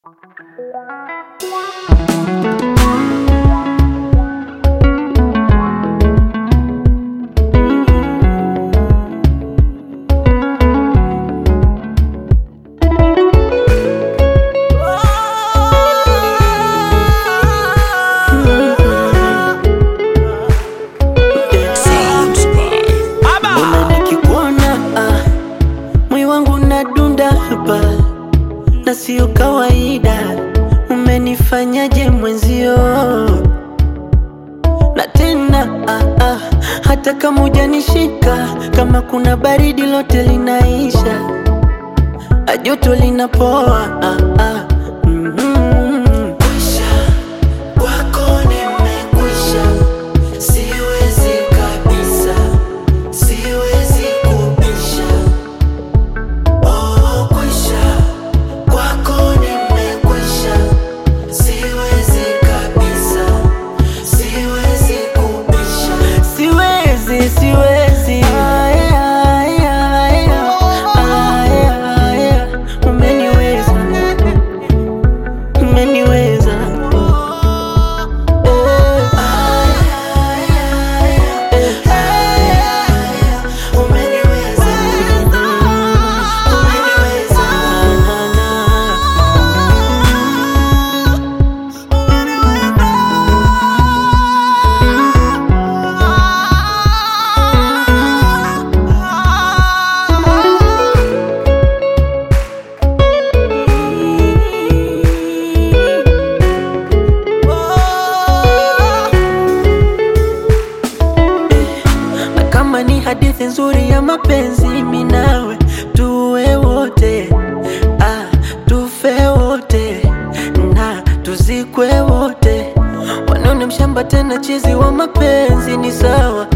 Mbona nikikuona ah, mwi wangu nadunda hapa na sio kawaida. Umenifanyaje mwenzio? Na tena ah, ah, hata kama hujanishika, kama kuna baridi lote linaisha, Ah, joto linapoa ah, ah. Mhm. Kwako nimekwisha, siwezi kabisa, siwezi kubisha. Oh, kwisha, kwako nimekwisha, siwezi kabisa, siwezi kubisha. Siwezi, siwezi. Aya, aya, aya, aya, aya. Umeniweza, umeniweza. na kama ni hadithi nzuri ya mapenzi mimi nawe tuwe wote ah, tufe wote na tuzikwe wote wanaone mshamba tena chizi wa mapenzi ni sawa